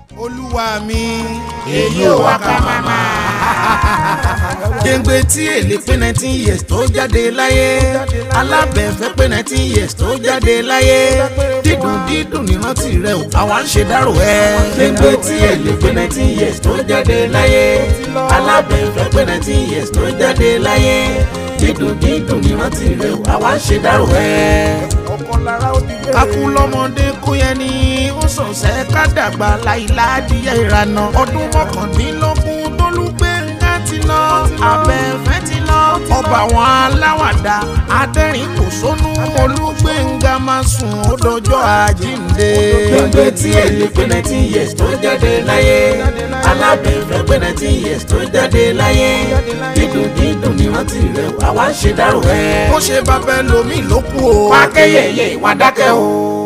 olúwa mi èyí ò wá ká máma. gbẹ̀ngbẹ̀ tí èlé pé nineteen years tó jáde láyé alábẹ̀fẹ́ pé nineteen years tó jáde láyé dídùn dídùn nírántí rẹ o àwa ń ṣe dárò ẹ. gbẹ̀ngbẹ̀ tí èlé pé nineteen years tó jáde láyé alábẹ̀fẹ́ pé nineteen years tó jáde láyé dídùn dídùn nírántí rẹ o àwa ń ṣe dárò ẹ. kakú lọ́mọdé kó yẹn ní ó sọ̀sẹ̀ ká dàgbà láìláàdìyẹ ìrànà ọdún mọ́kàndínlógún tólúgbẹ̀ngà ti lọ abẹ́fẹ́ ti lọ ọba àwọn aláwàdà adẹ́rìn kò sónú olúgbẹ̀ngà máa sùn ó dọjọ́ àjíǹde. gbẹ̀ngbẹ̀ tí èlé pé nineteen years tó jáde láyé alábẹ̀fẹ́ pé nineteen years tó jáde láyé dídùn dídùn ní rántí rẹ̀ àwa ń ṣe dárò ẹ̀. ó ṣe bàbá ẹlòmíì ló kú o. wá kẹ́yẹ̀yẹ̀ wá dákẹ́ o.